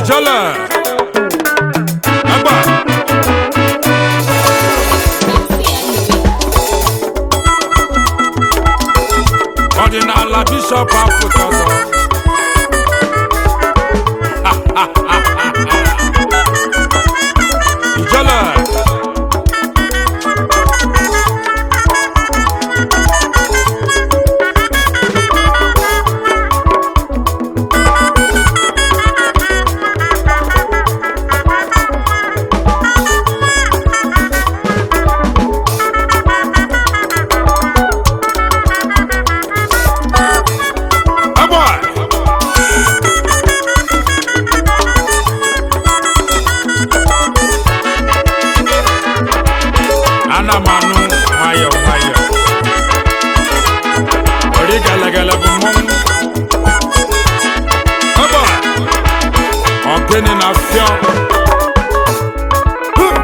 ijele egbe ọdịnala bishọp afụta ọzọ ijele egbe ana m anụ nwayọ nwayọ ori gelegele bụ mmọnwụ ebe a, ọgịnị na fịọ Hụ!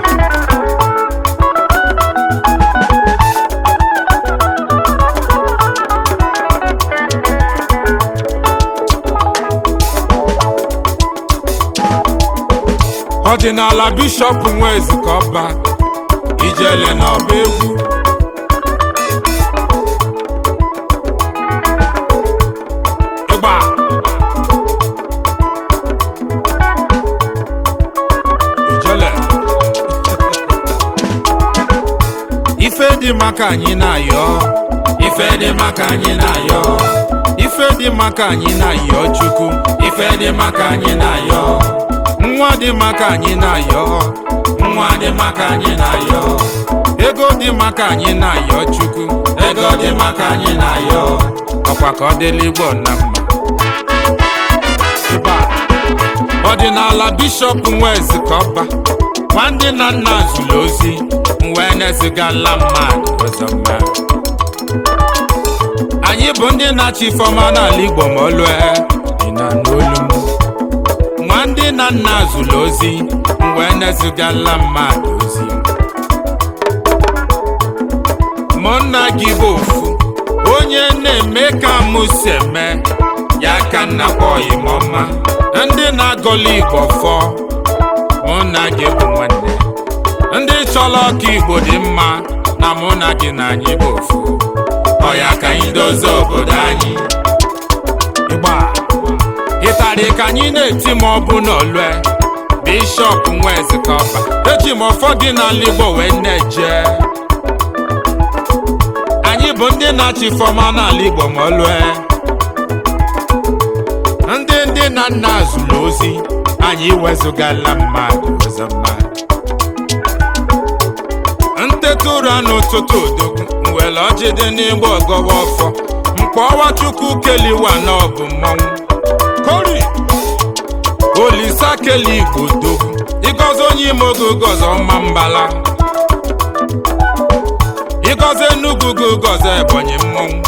ọdịnala bishọp nwezi ka ọba ijele n'ọba egwu ịgba ijele ife dị maka anyị na-ayọ ife dị maka anyị na-ayọ ife dị maka anyị na-ayọ chukwu ife dị maka anyị na-ayọ nwa dị maka anyị na-ayọ nwa dị maka anyị na-ayọ ego dị maka anyị na-ayọ chukwu ego dị maka anyị na-ayọ ọkwa ka ọ dịla igbo na mma Ịba, ọdịnala bishọp nwezi ka ọba nwa ndị na nna zuru ozi wee na-ezigala mmadụ ọzọ mma anyị bụ ndị na-achị ifeọma n'ala igbo ma olue dị na n'olu m nwa ndị na nna zụrụ ozi wee na-ezigala mmadụ ozi mụ nna gị bụ ofu onye na-eme ka mụ si eme ya ka nna kpọghị m ọma ndị na-agọlụ igbo fọ mụ na gị bụ nwanne ndị chọrọ ọka igbo dị mma na mụ na gị na anyị bụ ofu ọ ya ka anyị dozie obodo anyị ịgba ịtarị ka anyị na-eti ma ọ bụ n'olue bishọp nwezi ka ọba eji m ụfọdụ n'ala igbo wee na-eje anyị bụ ndị na-achị fọma n'ala igbo ma olue ndị ndị na nna zụrụ ozi anyị wezụgala mmadụ ọzọ mmadụ nteta ụra n'ụtụtụ odogwu nwere ọjị dị n'igbo ọgọwa ọfọ mkpọwa chukwu keliwa na ọ bụ mmọnwụ kori olisa keli igbo dogwu ịgọzi onye ime oge gọzi ọma mbala ịgọzi enugwu gị gọzi ebonyi mmọnwụ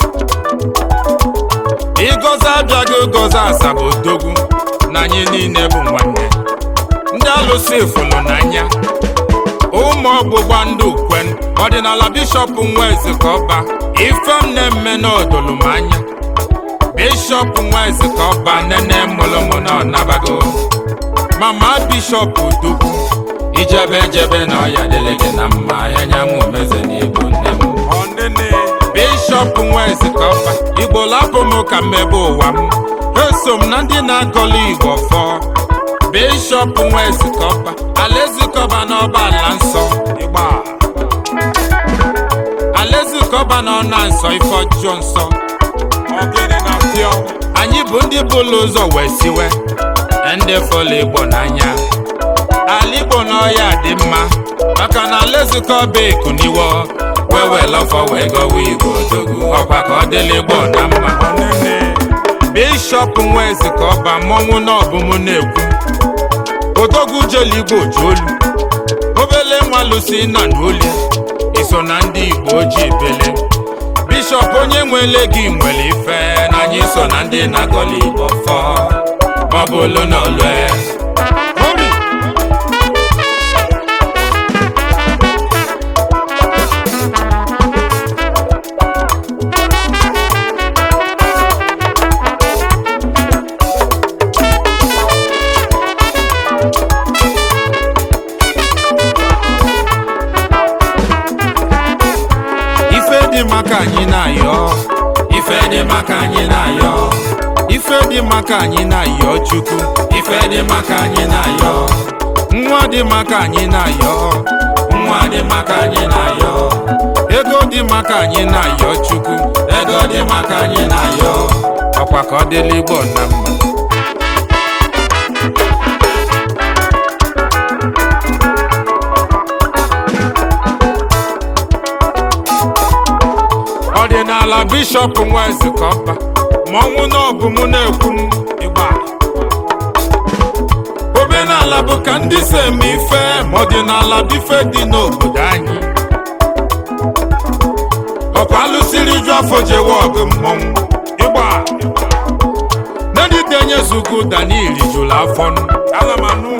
ịgọzi abịaghị gọzi asaba odogwu na anyị niile bụ nwanne ndị alụsị fụlụ n'anya ụmụ ọgbụgba ndị ukwen ọdịnala bishọp nwezi ka ọba ife m na-eme n'odolu m anya bishọp nwezi ka ọba nene mụlụmụ na ọnabago mama bishọp udugwu ijebe ejebe na ọya dịrị gị na mma anyanwụ meze na ibu nne m bishọp nwezi ka ọba igbo lapụ m ka mmebe ụwa m eso m na ndị na-agọlụ igbo fọọ bishọp nwezi ka ọba alaezikọba n'ọba ala nsọ ịgba alaezikọba na ọna nsọ ife ọjọọ nsọ ọgịnị na pịọ anyị bụ ndị bụlụ ụzọ wee siwe ndị fọlụ igbo n'anya ala igbo n'ọya dị mma maka na alaezikọba ekuniwo wee wee lọfọ wee gọwa igbo odogwu ọkwa ka ọ dịla igbo na mma bishọp nwezi ka ọba mmọnwụ na ọbụmụ na-ekwu odogwu jelu igbo ji olu obele nwa lusi na n'olie iso na ndị igbo ji bele bishọp onye nwele gị nwere ife na anyị so na ndị na-agọli igbo fọ maọbụ olu na olue anyị na-ayọ ife dị maka anyị na-ayọ ife dị maka anyị na-ayọ chukwu ife dị maka anyị na-ayọ nwa dị maka anyị na-ayọ nwa dị maka anyị na-ayọ ego dị maka anyị na-ayọ chukwu ego dị maka anyị na-ayọ ọkwa ka ọ dịla igbo na mma ọdịnala bishọp nwezikọba mọnwụ na ọbụ mụ na-ekwu m ịgba omenala bụ ka ndị si eme ife ma ọdịnala bụ ife dị n'obodo anyị ọkwa alụsiri ju afọ jewe ọgụ mmọnwụ ịgba neditenye zugo daniel jụrụ afọ alamanụ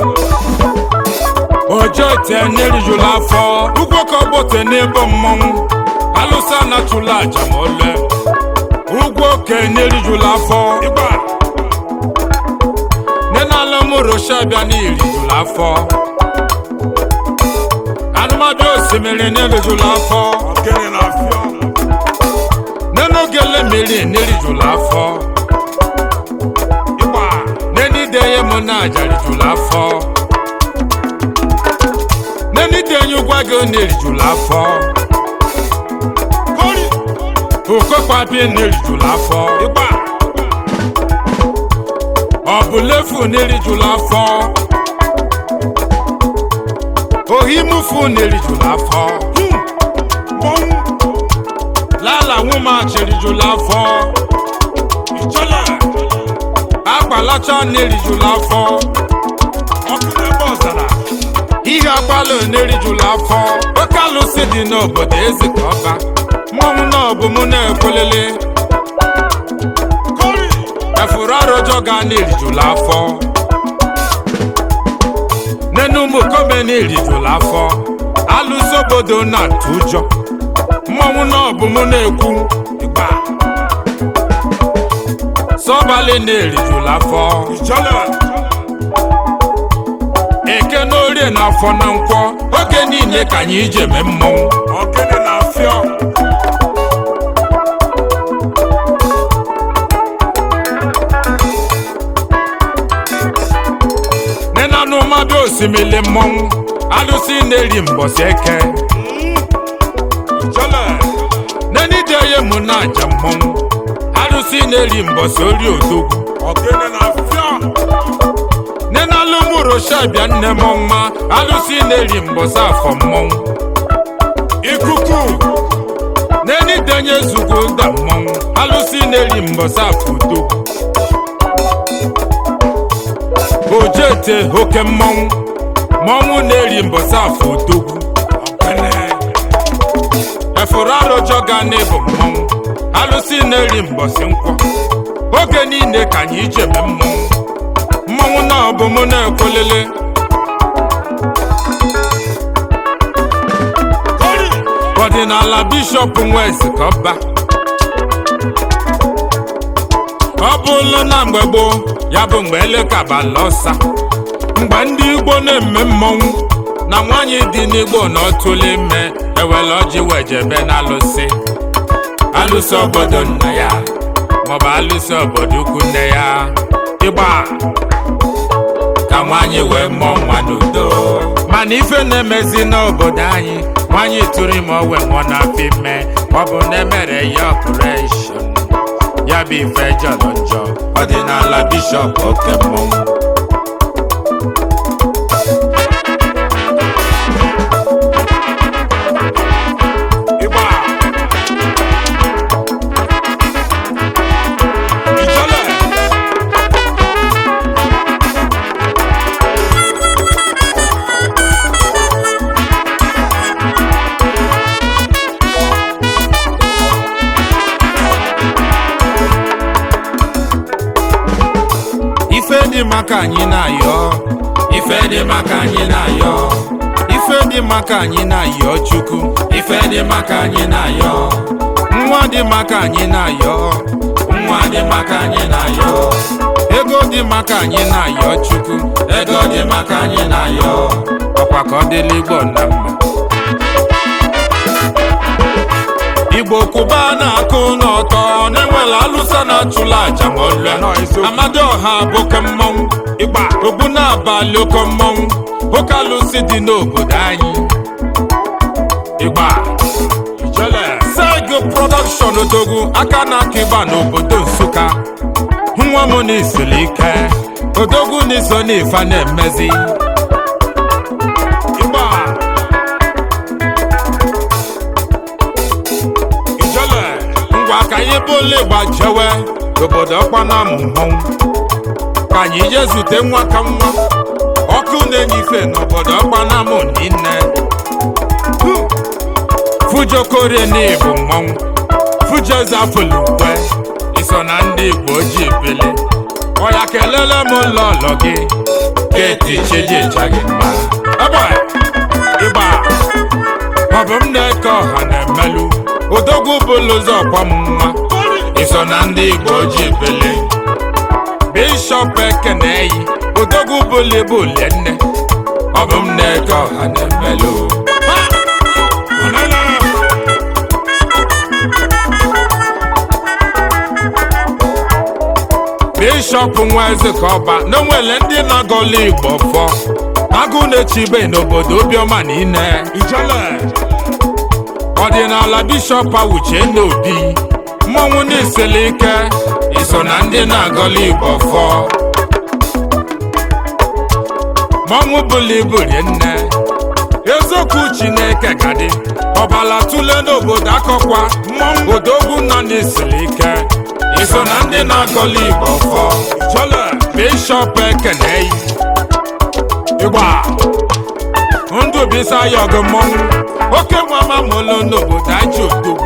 ojo tene rijụrụ afọ ugwo ka ọgbọte n'ebe mmọnwụ alụsị anatụla aja ma ole ugwu okenye rijụrụ afọ ịgba nenala mụrụsha bịa n'irijụrụ afọ anụmadụ osimiri n'erijụrụ afọ nenogele mmiri n'erijụrụ afọ ịgba nenideye mụ na aja rijụrụ afọ nenideye ụgwa gị n'erijụrụ afọ okokpabie n'erijụrụ afọ ịgba ọ bụ lefu n'erijụrụ afọ ohimufu n'erijụrụ afọ lala nwumachirijụrụ afọ ichola agbalacha n'erijụrụ afọ ọkụ n'ebe ọzara ihe agbalụ n'erijụrụ afọ oke alụsị dị n'obodo ezika ọba mmọnwụ na ọbụ mụ na-ekwelele efuru arụjọ ga na-erijụla afọ n'enumu kọmeni erijụla afọ alụsị obodo na-atụ ụjọ mmọnwụ na ọbụ mụ na-ekwu ịgba sọbalị na-erijụla afọ eke na orie na afọ na nkwọ oge niile ka anyị ije mee mmọnwụ ogene na afịọ nenanụ mmadụ osimiri mmọnwụ alụsị na-eri mbọsị eke nenideye mụ na aja mmọnwụ alụsị na-eri mbọsị ori odogwu nenalụ mụrụsha bịa nne m ọnwa alụsị na-eri mbọsị afọ mmọnwụ ikuku nenidenye zugo da mmọnwụ alụsị na-eri mbọsị afọ odogwu ojete oke mmọnwụ mmọnwụ na-eri mbọsị afọ odogwu efuru arụjọ ga n'ịbụ mmọnwụ alụsị na-eri mbọsị nkwọ oge niile ka anyị jebe mmọnwụ mmọnwụ na ọbụ mụ na-ekwelele ọdịnala bishọp nwezikọba ọ bụlụ na mgbe gboo ya bụ mgbe elekabala ọsa mgbe ndị igbo na-eme mmọnwụ na nwaanyị dị n'igbo na ọtụlụ ime ewele ọjị wejebe na alụsị alụsị obodo nna ya maọbụ alụsị obodo ukwu nne ya ịgba ka nwaanyị wee mụọ nwa n'udo mana ife na-emezi n'obodo anyị nwaanyị tụrụ ime owe nwụọ n'afọ ime ọ bụ na emere ya ọpụreshọn ya bụ ife jọrọ njọ ọdịnala bishọp oke mmọnwụ ịgba ijele ife dị maka anyị na-ayọ ife dị maka anyị na-ayọ ife dị maka anyị na-ayọ chukwu ife dị maka anyị na-ayọ nwa dị maka anyị na-ayọ nwa dị maka anyị na-ayọ ego dị maka anyị na-ayọ chukwu ego dị maka anyị na-ayọ ọkwa ka ọ dịla igbo na mma igbo kwụba na-akụ n'ọtọ na-enwela alụsa na-achụla aja ma ọlụa amadioha bụ oke mmọnwụ ịgba ogbu na-abalị oke mmọnwụ oke alụsị dị n'obodo anyị ịgba sego production odogwu aka na-aka ịgba n'obodo nsụka nwa m na isiri ike odogwu na iso n'ife na-emezi ịgba ijele ngwa ka anyị bụ ole gbajewe obodo ọkpana mmọnwụ ka anyị je zute nwa ka nwa ọkụ na-enyife n'obodo ọkpana m niile fujokorie n'ịbụ mmọnwụ fujezafulukwe iso na ndị igbo ji ebele ọya kelele m lọlọ gị keti chijija gị mma ebe ịgba ọ bụ m na-eke ọha na-emelụ odogwu bụlụ ụzọ ọkwa m nwa iso na ndị igbo ji ebele bishọp ekeneyi odogwu bụlụ ebe olie nne ọ bụ m na-eke ọha na-emelụ bishọp nwa eze ka ọba na onwere ndị na-agọla igbo fọ agụ na-echibe n'obodo obiọma niile ijele ọdịnala bishọp awuche n'obi mmọnwụ na-esele ike iso na ndị na-agọla igbo fọ mmọnwụ bụla ibu rie nne eziokwu chineke gadị ọbala tụle n'obodo akọkwa mmọnwụ odogwu nọ n'esele ike iso na ndị na-agọla igbo fọ jọle bishọp ekeneyi ịgba ndụ bisa ya ọgụ mmọnwụ oke nwama mụlụ n'obodo aji odogwu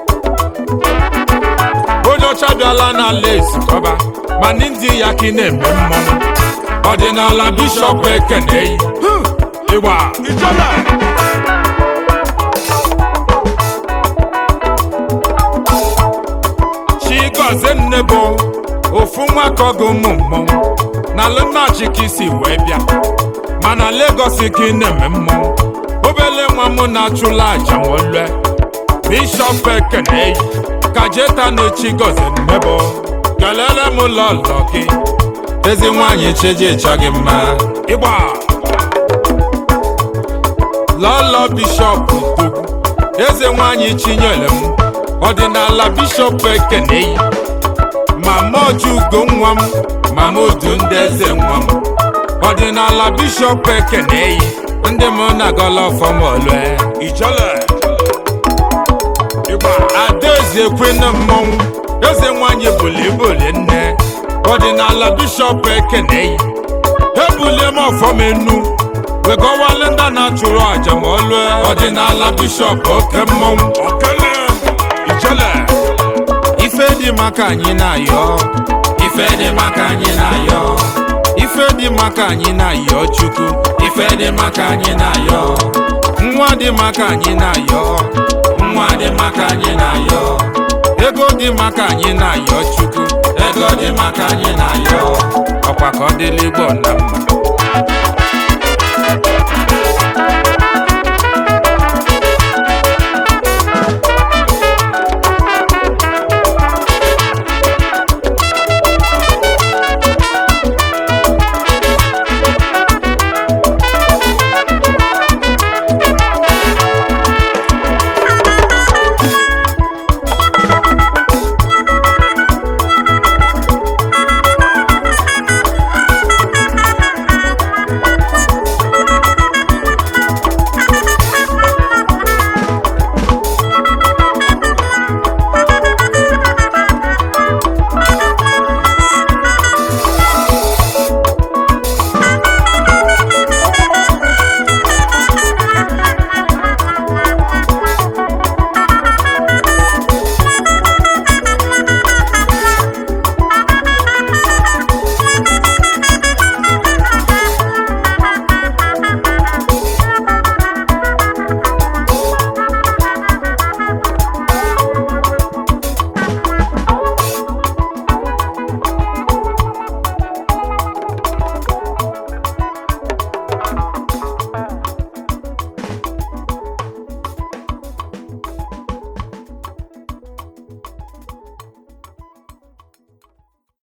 onye ọcha bịala n'ala ezikọba ma ndị ya ka ị na-eme mmọnwụ ọdịnala bishọp ekeneyi ịgba ijọle chigozie nne bụ ofu nwa ka ọgụ ụmụ mmọnwụ na alụmnachi ka isi wee bịa mana Lagos ka ị na-eme mmọnwụ obele nwa m na-achụla aja nwolue bishọp ekeneyi ka jeta na chigozie nne bụ kelele m lọlọ gị ezi nwaanyị chejiecha gị mma ịgba lọlọ bishọp dogwu eze nwaanyị chinyere m ọdịnala bishọp ekeneyi mama ojugo nwa m mama odu ndị eze nwa m ọdịnala bishọp ekeneyi ndị m na-agọla ọfọmọlue ijele ịgba adaeze kwena mmọnwụ eze nwanyị bulibuli nne ọdịnala bishọp ekeneyi ebulie m ọfọm enu wegọwale ndị na-achụrụ aja ma ọlụe ọdịnala bishọp oke mmọnwụ okele ijele ife dị maka anyị na-ayọ ife dị maka anyị na-ayọ ife dị maka anyị na-ayọ chukwu ife dị maka anyị na-ayọ nwa dị maka anyị na-ayọ nwa dị maka anyị na-ayọ ego dị maka anyị na-ayọ chukwu ego dị maka anyị na-ayọ ọkwa ka ọ dịla igbo na mma